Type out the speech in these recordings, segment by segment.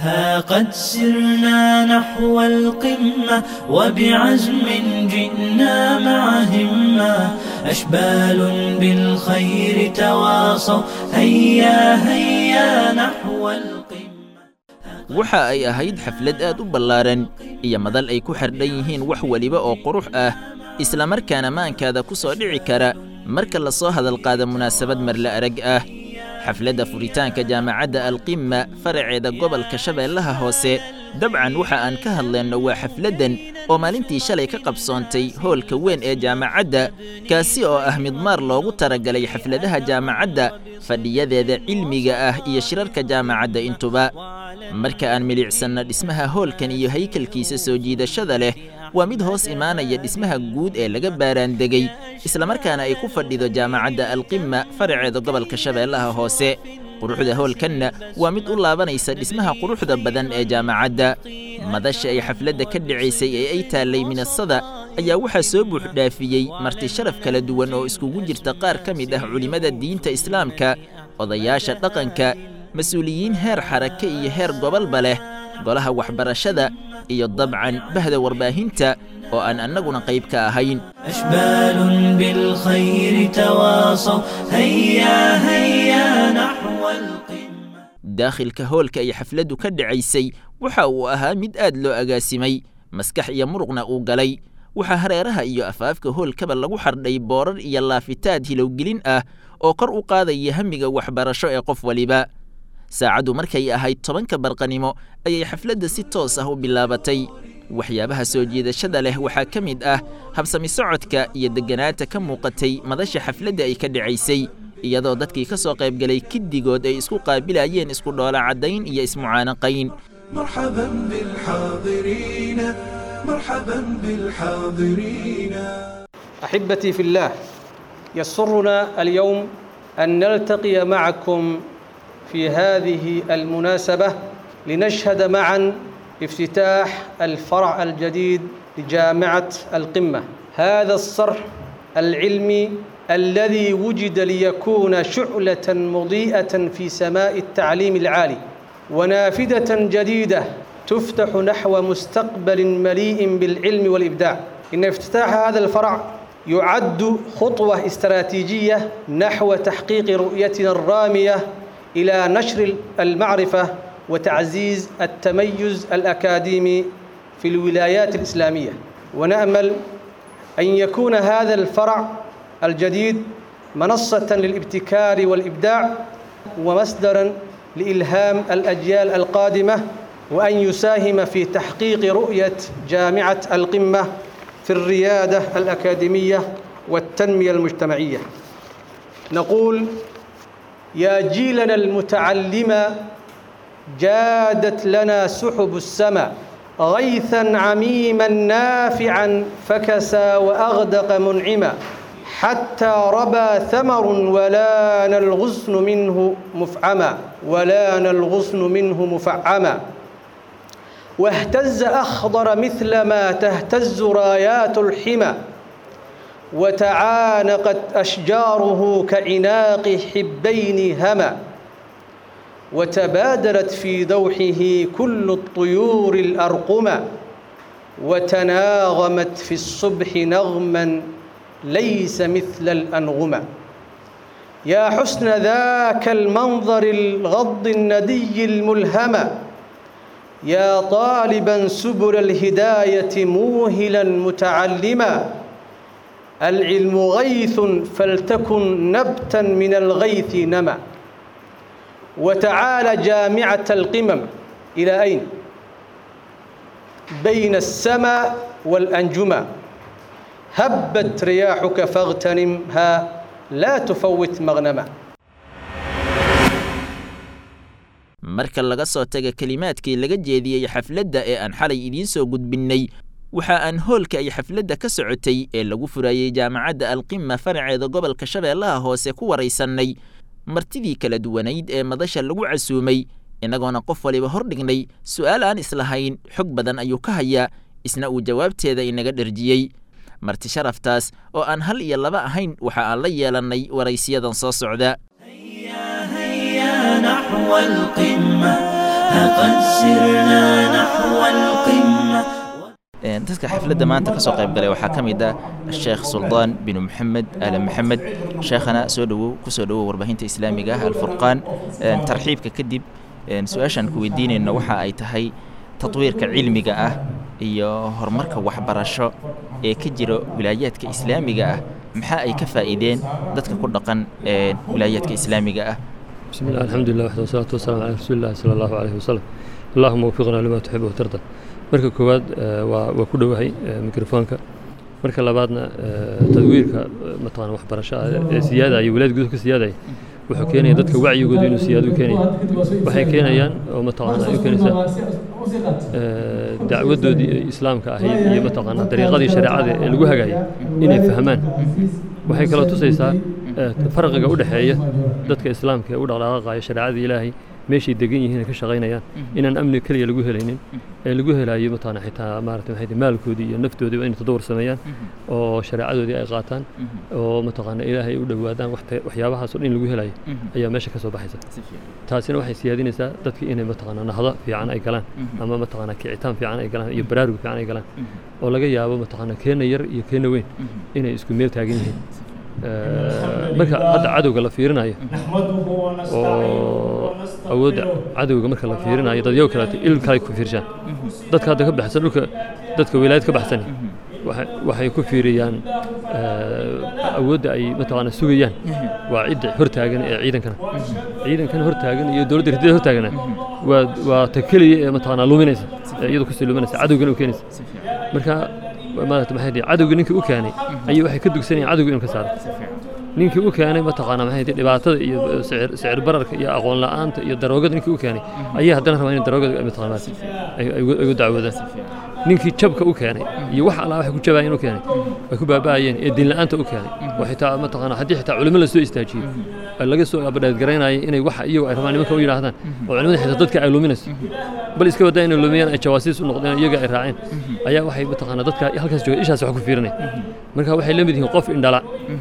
ها قد سرنا نحو القمة وبعزم جئنا مع همة أشبال بالخير تواصوا هيا هيا نحو القمة waxa ay ahayd xaflad aad u ballaaran iyo madal ay ku xardhan yihiin wax weliba oo qurux ah isla markaana maankaada ku soo dhici kara marka la soo hadalqaada munaasabad marle arag ah xafladda furitaanka jaamacadda alqimma faraceeda gobolka shabeellaha hoose dabcan waxa aan ka hadlayno waa xafladdan oo maalintii shalay ka qabsoontay hoolka weyn ee jaamacadda kaasi oo ah midmaar loogu talagalay xafladaha jaamacadda fadhiyadeeda cilmiga ah iyo shirarka jaamacadda intuba marka aan milicsanno dhismaha hoolkan iyo haykalkiisa soo jiidashada leh waa mid hoos imaanaya dhismaha guud ee laga baaraandegey islamarkaana ay ku fadhido jaamacadda alqimma faraceeda gobolka shabeellaha hoose quruxda hoolkanna waa mid u laabanaysa dhismaha quruxda badan ee jaamacadda madasha ay xafladda ka dhacaysay ee ay taallay minasada ayaa waxaa soo buuxdhaafiyey marti sharaf kala duwan oo iskugu jirta qaar ka mid ah culimmada diinta islaamka odayaasha dhaqanka mas-uuliyiin heer xarake iyo heer gobolba leh golaha waxbarashada iyo dabcan bahda warbaahinta oo aan annaguna qayb ka ahayn أشبال بالخير تواصوا هيا هيا نحو القمة daakhilka hoolka ay xafladdu ka dhacaysay waxa uu ahaa mid aad loo agaasimay maskax iyo muruqna uu galay waxaa hareeraha iyo afaafka hoolkaba lagu xardhay boorar iyo laafitaad hilowgelin ah oo kor u qaadaya hamiga waxbarasho ee qof waliba saacaddu markay ahayd tobanka barqanimo ayay xafladda si toos ah u bilaabatay waxyaabaha soo jiidashada leh waxaa ka mid ah habsami socodka iyo degganaanta ka muuqatay madasha xafladda ay ka dhacaysay iyadoo dadkii ka soo qaybgalay kiddigood ay isku qaabilayeen isku dhoola caddayn iyo ismucaanaqayn مرحبا بالحاضرين مرحبا بالحاضرين أحبتي في الله يسرنا اليوم أن نلتقي معكم في هذه المناسبة لنشهد معا افتتاح الفرع الجديد لجامعة القمة هذا الصرح العلمي الذي وجد ليكون شعلة مضيئة في سماء التعليم العالي ونافذة جديدة تفتح نحو مستقبل مليء بالعلم والإبداع إن افتتاح هذا الفرع يعد خطوة استراتيجية نحو تحقيق رؤيتنا الرامية إلى نشر المعرفة وتعزيز التميز الأكاديمي في الولايات الإسلامية ونأمل أن يكون هذا الفرع الجديد منصة للابتكار والإبداع ومصدرا لإلهام الأجيال القادمة وأن يساهم في تحقيق رؤية جامعة القمة في الريادة الأكاديمية والتنمية المجتمعية نقول يا جيلنا المتعلم جادت لنا سحب السماء غيثا عميما نافعا فكسى وأغدق منعما حتى ربى ثمر ولان الغصن منه مفعما ولان الغصن منه مفعما واهتز أخضر مثل ما تهتز رايات الحمى وتعانقت أشجاره كعناق حبين هما وتبادرت في دوحه كل الطيور الأرقما وتناغمت في الصبح نغما ليس مثل الأنغما يا حسن ذاك المنظر الغض الندي الملهمة يا طالبا سبل الهداية موهلا متعلما العلم غيث فلتكن نبتا من الغيث نما وتعالى جامعة القمم إلى أين؟ بين السماء والأنجما هبت رياحك فاغتنمها لا تفوت مغنما marka laga soo taga kelimaadkii laga jeediyey xafladda ee aan xalay idiin soo gudbinnay waxa aan hoolka ay xafladda ka socotay ee lagu furayey jaamacadda alqima faraceeda gobolka shabeellaha hoose ku waraysannay martidii kala duwanayd ee madasha lagu casuumay innagoona qof waliba hor dhignay su'aal aan islahayn xog badan ayuu ka hayaa isna uu jawaabteeda inaga dherjiyey marti sharaftaas oo aan hal iyo laba ahayn waxa aan la yeelannay waraysiyadan soo socda هيا هيا نحو القمة قد سرنا نحو القمة dadka xafladda maanta ka soo qayb galay waxaa ka mid ah sheekh suldaan binu maxamed aala maxamed sheekhana soo dhowow ku soo dhowow warbaahinta islaamiga ah alfurqaan tarxiibka kadib su-aashaan ku weydiinayno waxa ay tahay tatwiirka cilmiga ah iyo horumarka waxbarasho ee ka jira wilaayaadka islaamiga ah maxaa ay ka faa'iideen dadka ku dhaqan wilaayaadka islaamiga ah بسم الله الحمد لله وحده والصلاة والسلام على رسول الله صلى الله عليه وسلم اللهم وفقنا لما تحب وترضى marka koowaad waa waa ku dhowahay mikrofoonka marka labaadna tadwiirka mataqana waxbarasho ee siyaadaya wilaad gudaha ka siyaadaya wuxuu keenaya dadka wacyigooda inuu siyaado u keenaya waxay keenayaan oo mataqana ay u keenaysaa dacwadoodii islaamka ahayd iyo mataqana dariiqadii shareecada ee lagu hagaayay inay fahmaan waxay kaloo tusaysaa farqiga u dhexeeya dadka islaamka ee u dhaqdhaqaaqaya shareecada ilaahay meeshay degan yihiin ay ka shaqaynayaan inaan amni keliya lagu helaynin ee lagu helayo mataqana xitaa maaragtay maxay maalkoodii iyo naftoodiiba inay tadawur sameeyaan oo shareecadoodii ay qaataan oo mataqana ilaahay u dhowaadaan waxyaabahaas oo dhan lagu helayo ayaa meesha ka soo baxaysa taasina waxay siyaadinaysaa dadkii inay mataqana nahdo fiican ay galaan ama mataqana kicitaan fiican ay galaan iyo baraarug fiican ay galaan oo laga yaabo mataqana keena yar iyo keena weyn inay isku meel taagan yihiin marka hadda cadowga la fiirinayo oo awoodda cadowga marka la fiirinayo dadyo kaleeto il kale ku fiirshaan dadka hadda ka baxsan dhulka dadka wilaayad ka baxsan waxay ku fiiriyaan awoodda ay mataqaana sugayaan waa cidda hortaagan ee ciidankana ciidankan hortaagan iyo dowladda ridada hortaagana waa waa ta keliya ee mataqaana luminaysa ee iyadu kusii luminaysa cadowgana u keenaysa marka maarata maxay dhihi cadowga ninkii u keenay ayay waxay ka dugsanayaan cadowga inuu ka saaro ninkii u keenay mataqaana maxay dhihi dhibaatada iyo sicir sicir bararka iyo aqoon la'aanta iyo daroogada ninkii u keenay ayay haddana rabaa in daroogada mataqaana ay ugu dacwoodaan ninkii jabka u keenay iyo wax allaa waxay ku jabaayeen u keenay ay ku baaba'ayeen ee diin la'aanta u keenay oo xitaa mataqaana haddii xitaa culimo la soo istaajiyo laga soo abadheedgaraynaya inay wax iyagu ay rabaan nimanka u yidhaahdaan oo culimada xitaa dadka ay luminayso bal iska wadaa inay lumiyaan ay jawaasiis u noqdeen iyaga ay raaceen ayaa waxay mataqaana dadka halkaas jooga ishaas wax ku fiirinaya marka waxay la mid yihiin qof indhala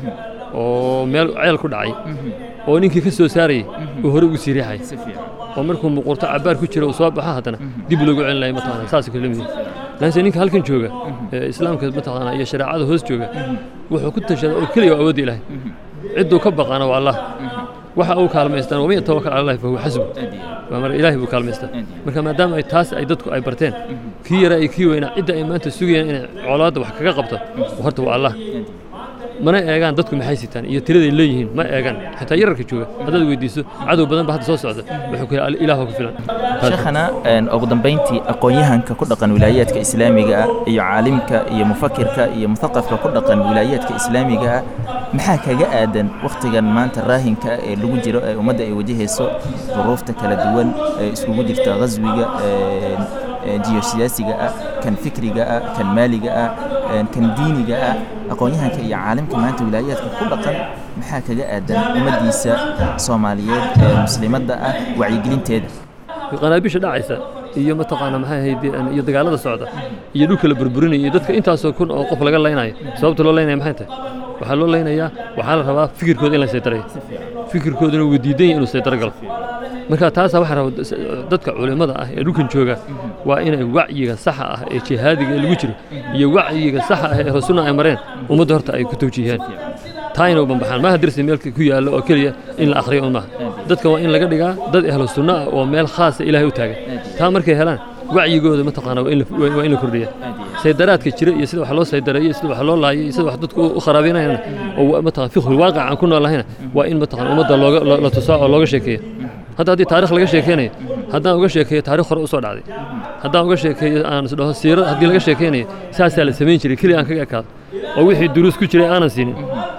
oo meel ceel ku dhacay oo ninkii ka soo saarayay uu hore ugu sii riixay oo markuu muquurto cabaar ku jira uu soo baxo haddana dib loogu celinaya mataqaana saas kale la mid yihiin laakiin ninka halkan jooga ee islaamka mataqaana iyo shareecada hoos jooga wuxuu ku tashadaa oo keliya waa awoodda ilaahay cidduu ka baqaana waa allah waxa uu kaalmaystaan waman yatawakal cala allahi fahuwa xasbu waa mar ilaahay buu kaalmaystaa marka maadaama ay taas ay dadku ay barteen kii yaraa iyo kii weynaa cidda ay maanta sugayaan inay colaadda wax kaga qabto horta waa allah mana eegaan dadku maxay sitaan iyo tiraday leeyihiin ma eegaan xitaa yararka jooga haddaad weydiiso cadow badan ba hadda soo socda wuxuu ku yidhi ilaah ku filan sheekhana ugu dambayntii aqoon-yahanka ku dhaqan wilaayaadka islaamiga ah iyo caalimka iyo mufakirka iyo muthaqafka ku dhaqan wilaayaadka islaamiga ah maxaa kaga aadan wakhtigan maanta raahinka ah ee lagu jiro ee ummadda ay wajahayso duruufta kala duwan ee iskugu jirta ghaswiga jiyosiyaasiga ah kan fikriga ah kan maaliga ah kan diiniga ah aqoon-yahanka iyo caalimka maanta wilaayaadka ku dhaqan maxaa kaga aadan ummaddiisa soomaaliyeed ee muslimadda ah wacyigelinteeda qanaabisha dhacaysa iyo mataqaana maxay ahayd iyo dagaalada socda iyo dhulka la burburinaya iyo dadka intaasoo kun oo qof laga laynayo sababta loo laynaya maxay tahay waxaa loo laynayaa waxaa la rabaa fikirkooda in la saydarayo fikirkooduna wuu diidan yahay inuu saydaro galo marka taasaa waxaa raba dadka culimmada ah ee dhulkan jooga waa inay wacyiga saxa ah ee jihaadiga ee lagu jiro iyo wacyiga saxa ah ee rasulna ay mareen ummadda horta ay ku tawjiihiyaan taa inay u bambaxaan maaha darsi meel ku yaallo oo keliya in la akhriyo un maaha dadka waa in laga dhigaa dad ahlu sunno ah oo meel khaasa ilaahay u taagan taa markay helaan wacyigooda mataqaana waa in la kordhiya saydaraadka jira iyo sida wax loo saydareeyo sida wax loo laayo iyo sida wax dadku u kharaabinayana oo mataqana fiqhul waaqic aan ku noolahayna waa in mataqana ummadda looga la tusaa oo looga sheekeeya hadda haddii taarikh laga sheekeynayo haddaan uga sheekeeyo taarikh hore u soo dhacday haddaan uga sheekeeyo aan isdhaho siirad haddii laga sheekeynayo saasaa la samayn jiray keliya aan kaga ekaado oo wixii duruus ku jiray aanan siinin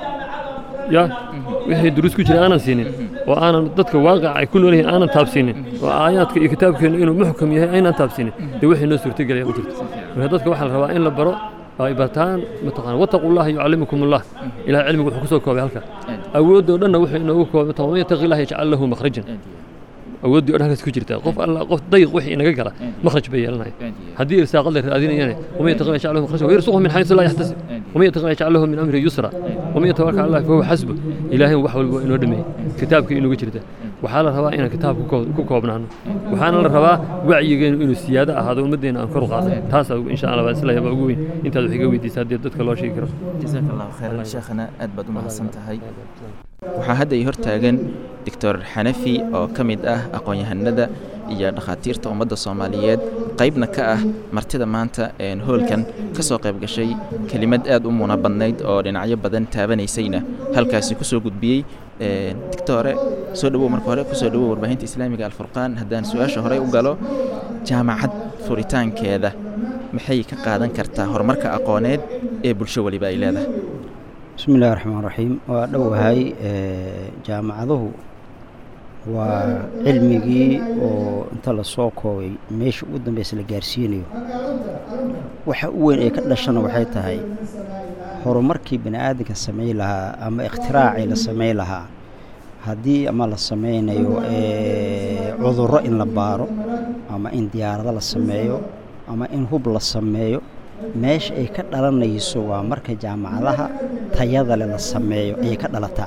ya wixii duruus ku jiray aanan siinin oo aanan dadka waaqica ay ku nool yihiin aanan taabsiinin oo aayaadka iyo kitaabkeennu inuu muxkam yahay aynaan taabsiinin dee wixii noo suurtagelaya ma jirto marka dadka waxaa la rabaa in la baro oo ay bartaan mataqana wattaqu llaha yucallimukum allah ilahay cilmigu wuxuu ku soo koobay halka awooddoo dhanna wuxuu inoogu koobay waman yattaqi llaha yajcal lahu makhrajan awooddii o dhan halkaas ku jirta qof alla qof dayiq wixii inaga gala makhraj bay yeelanaya haddii irsaaqad la raadinayana waman yattaqi llaha yajcal lahu makhrajan wayarsuqhu min xaysu laa yaxtasib waman yattaqi llaha yajcal lahu min amri yusra waman yatawakkal cala allahi fahuwa xasbu ilaahay wax walba waa inoo dhameeyey kitaabka inugu jirta waxaa la rabaa inaan kitaab ku koo- ku koobnaano waxaana la rabaa wacyigeenu inuu siyaado ahaado ummaddeena aan kor u qaadno taas insha allah waa isla ugu weyn intaad wax iga weydiisa haddii dadka loo sheegi karo jazaaka allahu khayran sheekhana aad baad u mahadsan tahay waxaa hadda ii hortaagan doctor xanafi oo ka mid ah aqoon-yahanada iyo dhakhaatiirta ummadda soomaaliyeed qaybna ka ah martida maanta een hoolkan ka soo qayb gashay kelimad aad u muuna badnayd oo dhinacyo badan taabanaysayna halkaasi ku soo gudbiyey Een, doctore soo dhawow marka hore kusoo dhawow warbaahinta islaamiga alfurqaan haddaan su-aasha horey u galo jaamacad furitaankeeda maxay ka qaadan kartaa horumarka aqooneed ee bulsho weliba ay leedahay bismi illahi raxmaan raxiim waa dhowahay ee, jaamacaduhu waa cilmigii oo inta la soo koobay meesha ugu dambeysa la gaarsiinayo waxa u weyn ee ka dhashana waxay tahay horumarkii bani aadamka samayn lahaa ama ikhtiraacii la samayn lahaa haddii ama la sameynayo ee, cudurro in la baaro ama in diyaarado la sameeyo ama in hub la sameeyo meesha ay ka dhalanayso waa marka jaamacadaha tayada leh la sameeyo ayay ka dhalataa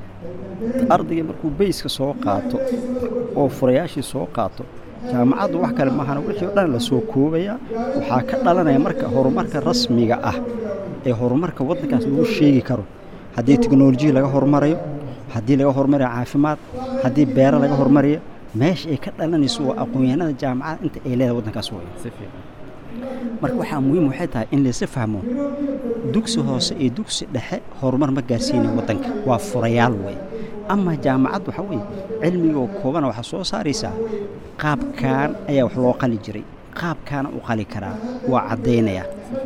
ardayga markuu beyska soo qaato oo furayaashii soo qaato jaamacaddu wax kale maahana wixii o dhan la soo koobaya waxaa ka dhalanaya marka horumarka rasmiga ah ee horumarka waddankaas lagu sheegi karo haddii teknolojiya laga horumarayo haddii laga horumarayo caafimaad haddii beero laga horumarayo meesha ay ka dhalanayso waa aqoon-yahanada jaamacada inta ay leedahay waddankaas way marka waxaa muhiim waxay tahay in laysa fahmo dugsi hoose iyo dugsi dhexe horumar ma gaarsiinayo waddanka waa furayaal wey ama jaamacad waxa weeye cilmiga oo koobana waxaa soo saaraysaa qaabkan ayaa wax loo qali jiray qaabkaana u qali karaa waa caddaynaya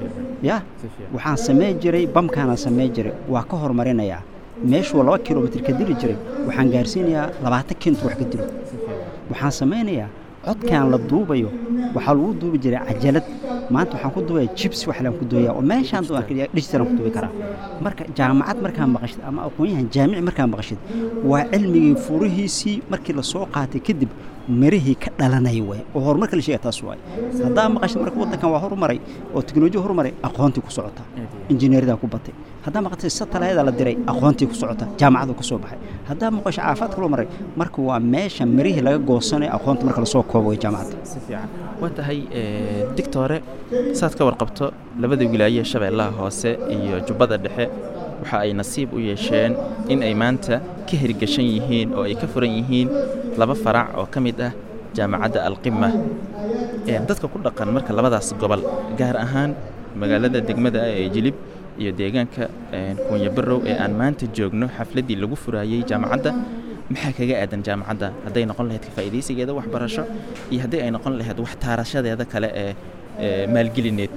ya waxaan samayn jiray bamkaana samayn jiray waa ka horumarinayaa meeshuu laba kilomitr ka dili jiray waxaan gaarsiinayaa labaatan kintu wax ka dilo waxaan samaynayaa codkan la duubayo waxaa lagu duubi jiray cajalad maanta waxaan ku duubaya jibs wax laan ku duubaya oo meeshaan doon digitalan ku duubi karaa marka jaamacad markaa maqashid ama aqoon-yahan jaamici markaa maqashid waa cilmigii furihiisii markii la soo qaatay kadib mirihii ka dhalanaya waay oo horumarka la sheegaya taas waay haddaa maqashid marka waddankan waa horumaray oo teknolojiya horumaray aqoontii ku socota injineeridaa ku batay haddaa maqatay satalayada la diray aqoontii ku socota jaamacadu ka soo baxay haddaa maqasho caafimaadka loo maray marka waa meesha mirihii laga goosanayo aqoonta marka lasoo koobo way jaamacadda si fiican waa tahay digtore saad ka warqabto labada wilaaye shabeellaha hoose iyo jubbada dhexe waxa ay nasiib u yeesheen in ay maanta ka hirgashan yihiin oo ay ka furan yihiin laba farac oo ka mid ah jaamacadda alqima dadka ku dhaqan marka labadaas gobol gaar ahaan magaalada degmada ah ee jilib iyo deegaanka kuunya barow ee aan maanta joogno xafladdii lagu furaayey jaamacadda maxaa kaga aadan jaamacadda hadday noqon lahayd ka faa'iidaysigeeda waxbarasho iyo haddii ay noqon lahayd wax taarashadeeda kale ee maalgelineed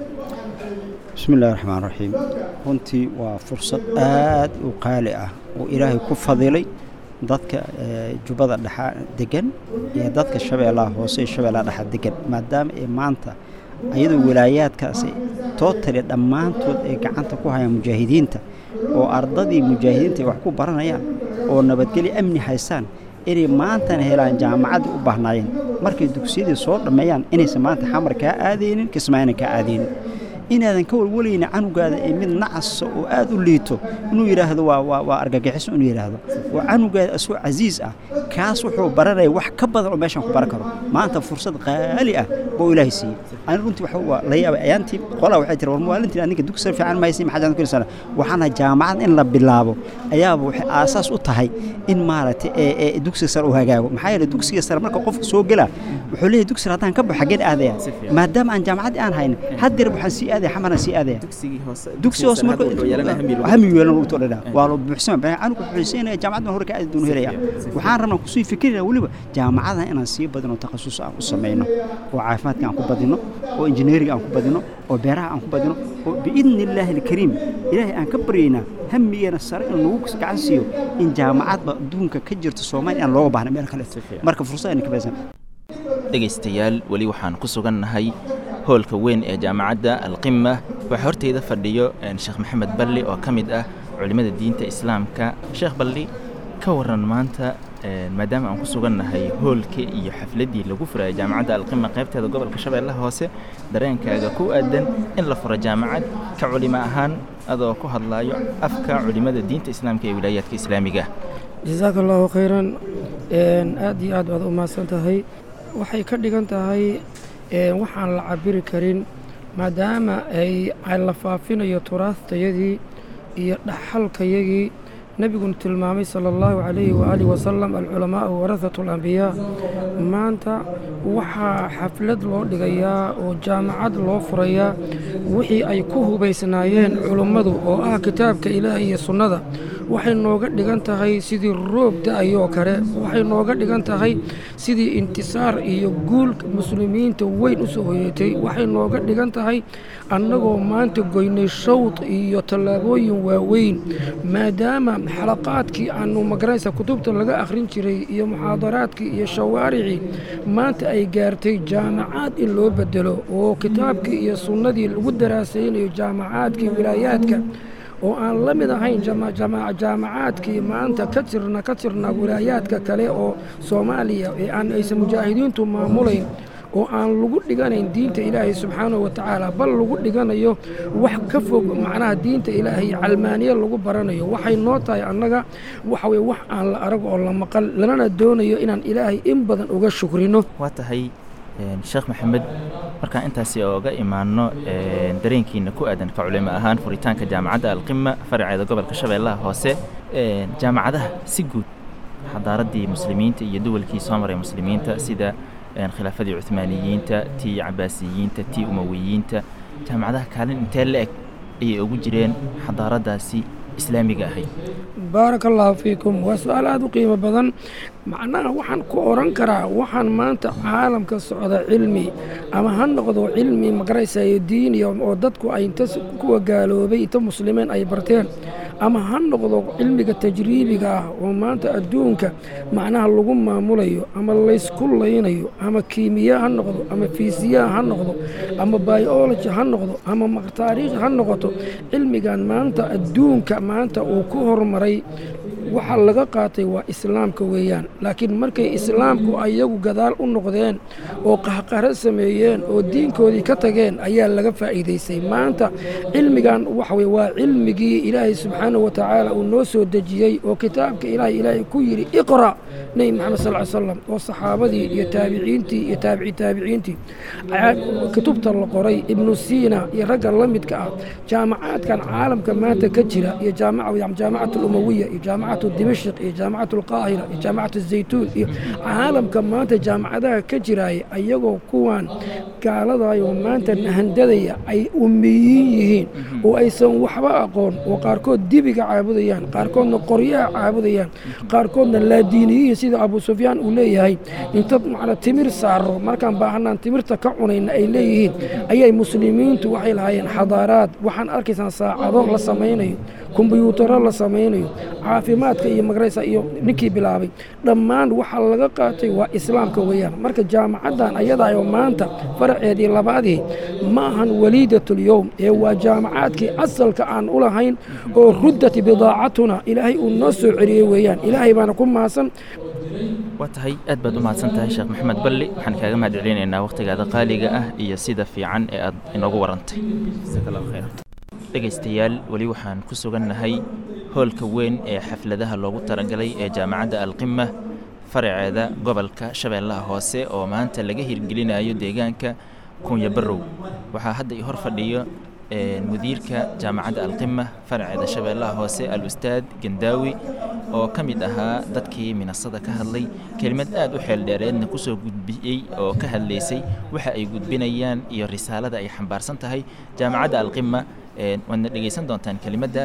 bismi illahi raxmaan raxiim runtii waa fursad aad u qaali ah oo ilaahay ku fadilay dadka jubbada dhexa degan iyo dadka shabeellaha hoose iyo shabeellaha dhexa degan maadaama ay maanta iyadoo wilaayaadkaasi tootali dhammaantood ay gacanta ku hayaan mujaahidiinta oo ardadii mujaahidiinta ay wax ku baranayaan oo nabadgelyo amni haystaan inay maantana helaan jaamacaddii u baahnaayeen markay dugsiyadii soo dhammeeyaan inaysan maanta xamar kaa aadaynin kismaayna kaa aadaynin inaadan ka walwalayna canugaada ee mid nacasa oo aad u liito inuu yidhaahdo waa waa waa argagixiso inuu yidhaahdo waa canugaada asoo casiis ah kaas wuxuu baranaya wax ka badan oo meeshaan ku baran karo maanta fursad qaali ah buu ilaahay siiyey ani runtii waxa waa la yaabay ayaantii qolaa waxay tiri war maalintii aninka dugsi fiican ma haysin maxaa jaan ku sana waxaana jaamacad in la bilaabo ayaaba waxay aasaas u tahay in maaragtay ee ee dugsiga sare uu hagaago maxaa yeelay dugsiga sare marka qofka soo gela wuxuu leeyahay dugsiga haddaan ka baxo xaggeen aadaya maadaama aan jaamacaddii aan haynin haddeer waxaan sii aadaya xamaran sii aadaya dugsi hoose marka hami weelan ugu todhana waa loo buuxsama baa anigu xuseynaya jaamacaddan hore ka aadi doonu helaya waxaan rabnaa kusii fikirina weliba jaamacadaha inaan sii badino takhasus aan u samayno oo caafimaadka aan ku badino oo injineeriga aan ku badino oo beeraha aan ku badino oo biidni illaahi alkariim ilaahay aan ka baryaynaa hamigeena sare in lagu gacan siiyo in jaamacadba adduunka ka jirta soomaaliya aan looga baahna meel kale marka fursad ayna ka baysan dhegaystayaal weli waxaan ku sugannahay hoolka weyn ee jaamacadda alqima waxaa horteyda fadhiyo sheekh maxamed balli oo ka mid ah culimmada diinta islaamka sheekh balli ka waran maanta maadaama aan ku sugannahay hoolkii iyo xafladdii lagu furaya jaamacadda alqima qaybteeda gobolka shabeellaha hoose dareenkaaga ku aadan in la furo jaamacad ka culimo ahaan adoo ku hadlaayo afka culimmada diinta islaamka ee wilaayaadka islaamiga jasaaka allahu khayran aad iyo aad baad u mahadsan tahay waxay ka dhigan tahay waxaan la cabiri karin maadaama ay la faafinayo turaastayadii iyo dhaxalkayagii nebiguna tilmaamay sala allahu calayhi waaalihi wasalam alculamaa'u warahatu alambiyaa maanta waxaa xaflad loo dhigayaa oo jaamacad loo furayaa wixii ay ku hubaysnaayeen culummadu oo ah kitaabka ilaah iyo sunnada waxay nooga dhigan tahay sidii roob da-ayoo kale waxay nooga dhigan tahay sidii intisaar iyo guul muslimiinta weyn u soo hoyeetay waxay nooga dhigan tahay annagoo maanta goynay shawd iyo tallaabooyin waaweyn maadaama xalaqaadkii aanu magaraysa kutubta laga akhrin jiray iyo muxaadaraadkii iyo shawaaricii maanta ay gaartay jaamacaad in loo bedelo oo kitaabkii iyo sunnadii lagu daraasaynayo jaamacaadkii wilaayaadka oo aan la mid ahayn jaamacaadkii maanta ka jirna ka jirna wilaayaadka kale oo soomaaliya ee aan aysan mujaahidiintu maamulayn oo aan lagu dhiganayn diinta ilaahay subxaanahu wa tacaala bal lagu dhiganayo wax ka fog macnaha diinta ilaahay calmaaniye lagu baranayo waxay noo tahay annaga waxa weye wax aan la arag oo la maqal lanana doonayo inaan ilaahay in badan uga shukrino waa tahay sheekh maxamed markaan intaasi ooga imaanno dareenkiina ku aadan ka culimo ahaan furitaanka jaamacadda alqima faraceeda gobolka shabeellaha hoose jaamacadaha si guud xadaaraddii muslimiinta iyo duwalkii soo maray muslimiinta sida khilaafadii cuhmaaniyiinta tii cabaasiyiinta tii umawiyiinta jaamacadaha kaalin intee la eg ayay ugu jireen xadaaraddaasi islaamiga ahayd baaraka allaahu fiikum waa su-aal aada u qiimo badan macnaha waxaan ku oran karaa waxaan maanta caalamka socda cilmi ama ha noqdo cilmi magaraysayo diiniya oo dadku ay inta kuwa gaaloobay inta muslimiin ay barteen ama ha noqdo cilmiga tajriibiga ah oo maanta adduunka macnaha lagu maamulayo ama laysku laynayo ama kiimiya ha noqdo ama fiisiyaa ha noqdo ama biology ha noqdo ama taariikh ha noqoto cilmigan maanta adduunka maanta uu ku horumaray waxa laga qaatay waa islaamka weeyaan laakiin markay islaamku ayagu gadaal u noqdeen oo qahqaro sameeyeen oo diinkoodii ka tageen ayaa laga faa'iidaysay maanta cilmigan waxa weye waa cilmigii ilaahay subxaanahu wa tacaala uu noo soo dejiyey oo kitaabka ilaahay ilaahay ku yidhi iqra' nebi maxamed sal ly slam oo saxaabadii iyo taabiciintii iyo taabici taabiciintii kutubta la qoray ibnu siina iyo ragga la midka ah jaamacaadkan caalamka maanta ka jira iyo jaamacat alumawiya iyo jaamacatu dimashq iyo jaamacatu alqaahira iyo jaamacatu zaytuun iyo caalamka maanta jaamacadaha ka jiraaya ayagoo kuwan gaaladaayoo maanta nahandadaya ay umiyiin yihiin oo aysan waxba aqoon oo qaarkood dibiga caabudayaan qaarkoodna qoryaha caabudayaan qaarkoodna laadiiniyiin sida abu sufyaan uu leeyahay inta macna timir saaro markaan baahanaan timirta ka cunayna ay leeyihiin ayay muslimiintu waxay lahaayeen xadaaraad waxaan arkaysaan saacado la samaynayo kombyuutaro la samaynayo caafimaadka iyo magaraysa iyo ninkii bilaabay dhammaan waxaa laga qaatay waa islaamka weeyaan marka jaamacaddan ayadaayoo maanta faraceedii labaadii ma ahan waliidatyowm ee waa jaamacaadkii asalka aan u lahayn oo ruddat bidaacatuna ilaahay uu noo soo celiyey weeyaan ilaahay baana ku mahadsan waa tahay aad baad u mahadsan tahay sheekh maxamed balli waxaan kaaga mahad celinaynaa wakhtigaada qaaliga ah iyo sida fiican ee aad inoogu warantay jasaak allahu khayr dhegaystayaal weli waxaan ku sugannahay hoolka weyn ee xafladaha loogu talagalay ee jaamacadda alqima faraceeda gobolka shabeellaha hoose oo maanta laga hirgelinayo deegaanka kunya barrow waxaa hadda i hor fadhiyo mudiirka jaamacadda alqima faraceeda shabeellaha hoose al ustaad gandaawi oo ka mid ahaa dadkii minasada ka hadlay kelimad aad u xeel dheereedna kusoo gudbiyey oo ka hadlaysay waxa ay gudbinayaan iyo risaalada ay xambaarsan tahay jaamacadda alqima waadna dhegaysan doontaan kelimadda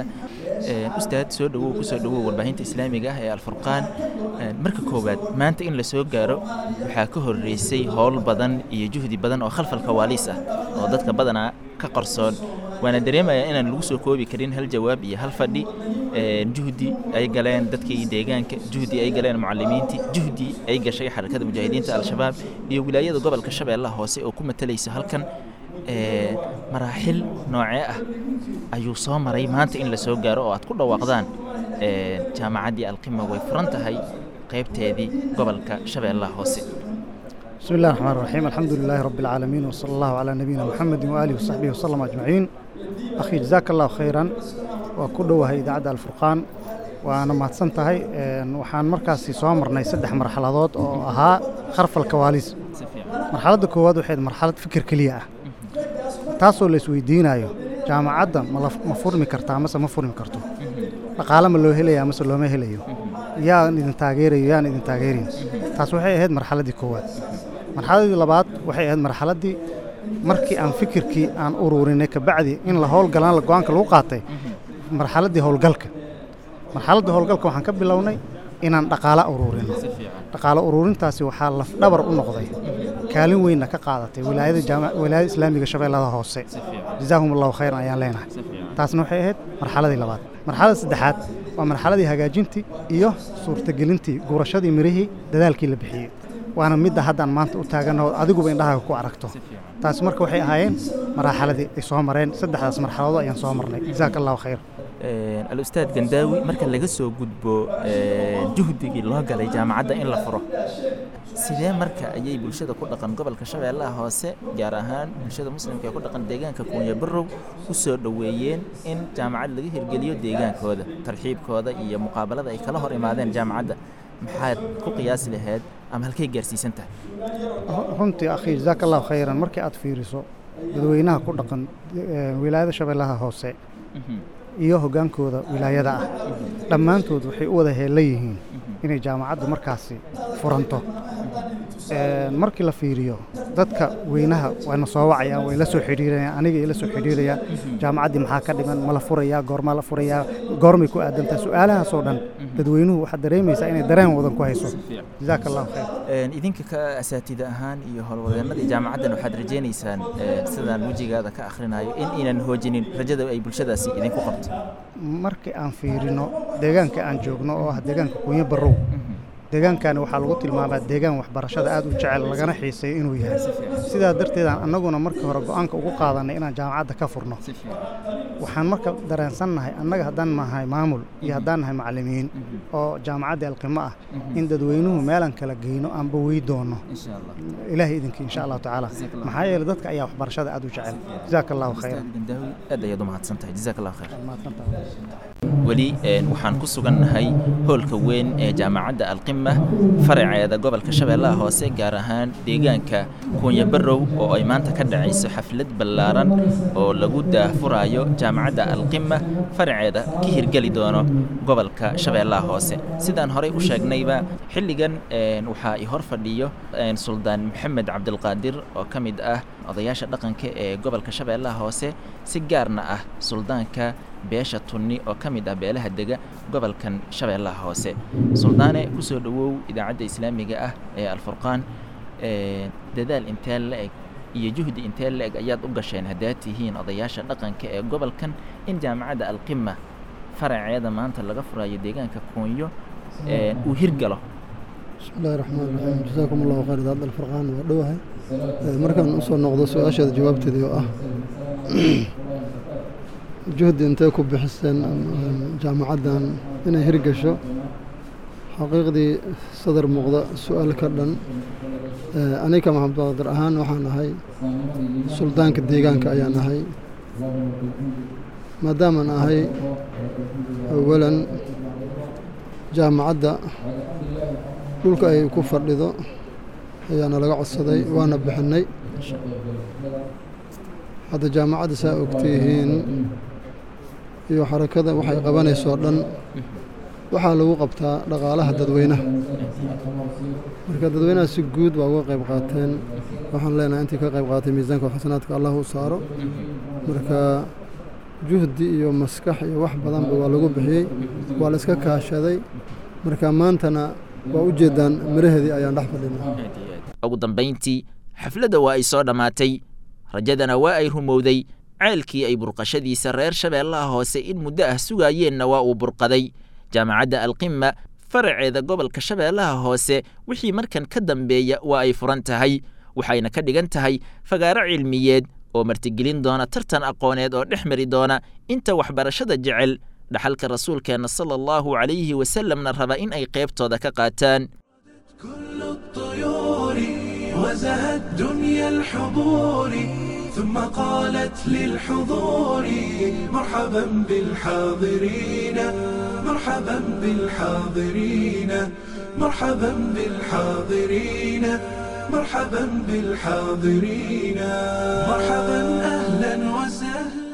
ustaad soo dhowow kusoo dhowow warbaahinta islaamiga ah ee alfurqaan marka koowaad maanta in la soo gaaro waxaa ka horreysay howl badan iyo juhdi badan oo khalfal kawaaliis ah oo dadka badanaa ka qarsoon waana dareemayaa inaan lagu soo koobi karin hal jawaab iyo hal fadhi juhdi ay galeen dadkii deegaanka juhdi ay galeen mucalimiintii juhdi ay gashay xarakada mujaahidiinta al-shabaab iyo wilaayada gobolka shabeellaha hoose oo ku matalaysa halkan maraaxil noocee ah ayuu soo maray maanta in la soo gaaro oo aad ku dhawaaqdaan jaamacaddii alqima way furan tahay qaybteedii gobolka shabeellaha hoose بسم الله الرحمن الرحيم الحمد لله رب العالمين وصلى الله على نبينا محمد وآله وصحبه وسلم أجمعين أخي جزاك الله خيرا وكل وهي إذاعة الفرقان waana mahadsan tahay Een, waxaan markaasi soo marnay saddex marxaladood oo ahaa kharfal kawaaliis marxaladda koowaad waxay ahayd marxalad fikir keliya ah taasoo la isweydiinayo jaamacadda ma la- ma furmi kartaa mase ma furmi karto dhaqaale ma loo helayaa mase looma helayo yaan idin taageerayo yaan idin taageerayn taas waxay ahayd marxaladdii koowaad marxaladdii labaad waxay ahayd marxaladdii markii aan fikirkii aan ururinay kabacdi in la howlgalaan la go-aanka lagu qaatay marxaladdii howlgalka marxaladda howlgalka waxaan ka bilownay inaan dhaqaale ururino dhaqaale ururintaasi waxaa lafdhabar u noqday kaalin weynna ka qaadatay wilaayada jaama- wilaayada islaamiga shabeellada hoose jazaahum allahu khayran ayaan leenahay taasna waxay ahayd marxaladii labaad marxaladda saddexaad waa marxaladii hagaajintii iyo suurtagelintii gurashadii mirihii dadaalkii la bixiyey waana midda haddaan maanta u taaganoo adiguba indhahaaga ku aragto taasi marka waxay ahaayeen maraaxaladii ay soo mareen saddexdaas marxaladood ayaan soo marnay jazaaka allahu khayr alustaad gandaawi marka laga soo gudbo ee, juhdigii loo galay jaamacadda in la furo sidee marka ayay bulshada ku dhaqan gobolka shabeellaha hoose gaar ahaan bulshada muslimka ee ku dhaqan deegaanka kuunya barow u soo dhoweeyeen in jaamacad laga hirgeliyo deegaankooda tarxiibkooda iyo muqaabalada ay kala hor imaadeen jaamacadda maxaad ku qiyaasi lahayd ama halkay gaarsiisan tahay runtii akhi jazaaka allahu khayran markii aad fiiriso dadweynaha ku dhaqan eh, wilaayada shabeellaha hoose iyo hoggaankooda wilaayada ah dhammaantood waxay u wada heella yihiin inay jaamacaddu markaasi furanto Een, markii la fiiriyo dadka weynaha wayna soo wacayaan way la soo xidhiirayaan aniga ay la soo xidhiirayaan jaamacaddii maxaa ka dhiman ma la furayaa goormaa la furayaa goormay ku aadantaa su-aalahaasoo dhan dadweynuhu waxaad dareemaysaa inay dareen wadan ku hayso jazaaka allahu khayr Een, idinka ka asaatida ahaan iyo howlwadeennadii jaamacaddan waxaad rajaynaysaan ee, sidaan wejigaada ka akhrinayo in aynan hoojinin rajada ay bulshadaasi idinku qabto markii aan fiirino deegaanka aan joogno oo ah deegaanka kunyo barow deegaankani waxaa lagu tilmaamaa deegaan waxbarashada aad u jecel lagana xiiseeyo inuu yahay sidaa darteedaan annaguna markii hore go-aanka ugu qaadanay inaan jaamacadda ka furno waxaan marka dareensannahay annaga haddaan nahay maamul iyo haddaan nahay macallimiin oo jaamacaddii alqimo ah in dadweynuhu meelan kala geyno aanba wey doono ilaahay idinkii insha allahu tacaala maxaa yeelay dadka ayaa waxbarashada aad u jecel jazaaka allahu khayran gandaawi aad ayaad u mahadsan tahay jazaak allahu khayr weli een, waxaan ku sugannahay hoolka weyn ee jaamacadda alqima faraceeda gobolka shabeellaha hoose gaar ahaan deegaanka kuunya barow oo ay maanta ka dhacayso xaflad ballaaran oo lagu daahfurayo jaamacadda alqima faraceeda ka hirgeli doono gobolka shabeellaha hoose sidaan horey u sheegnayba xilligan een, waxaa i hor fadhiyo een, suldaan maxamed cabdilqaadir oo ka mid ah odayaasha dhaqanka ee gobolka shabeellaha hoose si gaarna ah suldaanka beesha tunni oo ka mid ah beelaha dega gobolkan shabeellaha hoose suldaane ku soo dhowow idaacadda islaamiga ah ee alfurqaan ee, dadaal intee la-eg iyo juhdi intee la-eg ayaad u gasheen haddaad tihiin odayaasha dhaqanka ee gobolkan in jaamacadda alqima faraceeda maanta laga furayo deegaanka kuunyo ee, uu hirgalo بسم الله الرحمن الرحيم جزاكم الله خير هذا الفرقان ودوها markaan usoo noqdo su-aasheeda jawaabteedii oo ah juhdi intee ku bixiseen jaamacaddan inay hirgasho xaqiiqdii sadar muuqda su-aal ka dhan aniga maxamed baqdir ahaan waxaan ahay suldaanka deegaanka ayaan ahay maadaamaan ahay awalan jaamacadda dhulka ay ku fadhido ayaana laga codsaday waana bixinay hadda jaamacadda saa ogtihiin iyo xarakada waxay qabanaysoo dhan waxaa lagu qabtaa dhaqaalaha dadweynaha marka dadweynaha si guud baa uga qayb qaateen waxaan leenahay intii ka qayb qaatay miisaanka xasanaadka allah u saaro marka juhdi iyo maskax iyo wax badanba waa lagu bixiyey waa la iska kaashaday marka maantana waa u jeedaan miraheedii ayaan dhex fadhinaa ugu dambayntii xafladda waa ay soo dhammaatay rajadana waa ay rumowday ceelkii ay burqashadiisa reer shabeellaha hoose in muddo ah sugaayeenna waa uu burqaday jaamacadda alqima faraceeda gobolka shabeellaha hoose wixii markan ka dambeeya waa ay furan tahay waxayna ka dhigan tahay fagaaro cilmiyeed oo martigelin doona tartan aqooneed oo dhex mari doona inta waxbarashada jecel dhaxalka rasuulkeenna sala allahu calayhi wasalamna raba in ay qaybtooda ka qaataan كل الطيور وزهت دنيا الحضور ثم قالت للحضور مرحبا بالحاضرين مرحبا بالحاضرين مرحبا بالحاضرين مرحبا بالحاضرين مرحبا أهلا وسهلا